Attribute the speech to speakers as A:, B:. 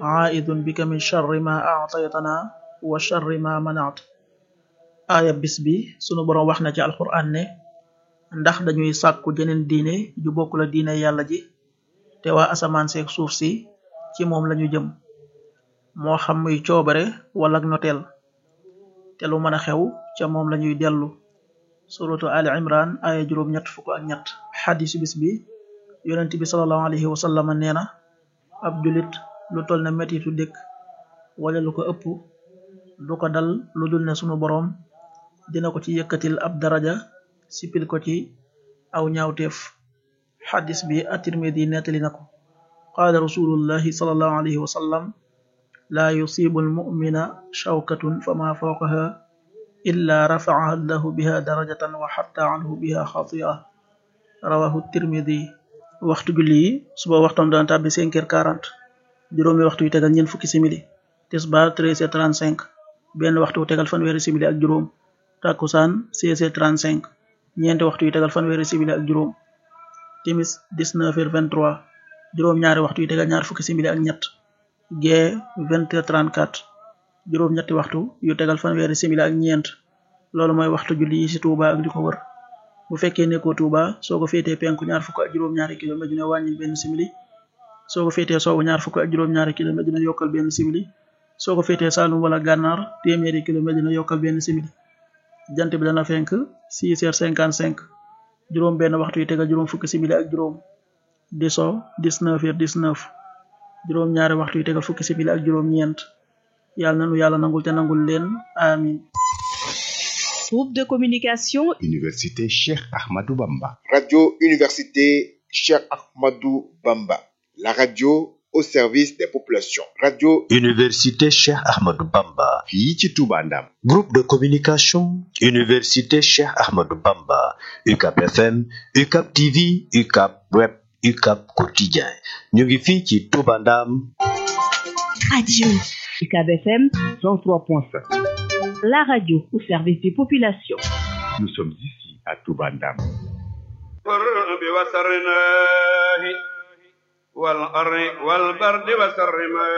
A: aidun bika min charri ma aataytana wa charri ma manaat aaya bis bi sunu boroom wax na ci alquran ne ndax dañuy sàkku jeneen diine ju bokk la diine yàlla ji te waa asamaan seeg suuf si ci moom lañu jëm moo xam muy coobare wala ak noteel te lu mën a xew ca moom lañuy dellu suratu ali imran aya juróom ñett fukk ak ñett xadisu bis bi yonent bi salallahu alayhi wa sallam nee na ab julit lu tol ne metitu dëkk wala lu ko ëpp du ko dal lu dul ne sunu boroom dina ko ci yëkkatil ab daraja sipil ko ci aw ñaawteef xadis bi at-Tirmidi nettali na ko qaala rasulullahi salallahu alayhi wa sallam laa yusibu almumina shawkatun fama fawqaha illa rafacaha allahu biha darajatan wa xatta anhu biha xatia rawahu tirmidi waxtu julli yi suba waxtam dana tàbbi cinq heures quarante juróomi waxtu yu tegal ñeent fukki simili tisbaar treize heures trente cinq benn waxtu wu tegal fanweeri simili ak juróom takkusaan seize heures trente cinq ñeenti waxtu yu tegal fanweeri simili ak juróom timis dix-neuf heures vingt-trois juróom ñaari waxtu yu tegal ñaar fukki simili ak ñett gee vingt heures trente-quatre juróom ñetti waxtu yu tegal fanweeri simili ak ñeent loolu mooy waxtu julli yi ci Touba ak li ko wër bu fekkee nekkoo Touba soo ko féetee penku ñaar fukk ak juróom-ñaari kilomètre dina wàññil benn simili soo ko féetee soowu ñaar fukk ak juróom-ñaari kilomètre dina yokkal benn simili soo ko féetee Saalum wala Gànnaar téeméeri kilomètre dina yokkal benn simili jant bi dana fenk six heures cinquante cinq juróom benn waxtu yu tegal juróom fukki simili ak juróom di so dix-neuf heures dix-neuf juróom ñaari waxtu yu tegal fukki simili ak juróom ñeent yàlla nanu yàlla nangul te nangul leen amin
B: Groupe de communication
C: Université Cheikh Ahmadou Bamba.
D: Radio Université Cheikh Ahmadou Bamba. La radio au service des populations. Radio
E: Université Cheikh Ahmadou Bamba.
C: fii ci Touba Ndam.
E: Groupe de communication Université Cheikh Ahmadou Bamba. UCAP FM, UCAP TV, UCAP Web, UCAP Quotidien. ñu ngi fii ci Touba Ndam.
B: Radio UCAB FM
C: 103.5.
B: la radio au service des populations.
C: Nous sommes ici à Touba Ndam.
F: بوسر الله والأر والبرد وسر ما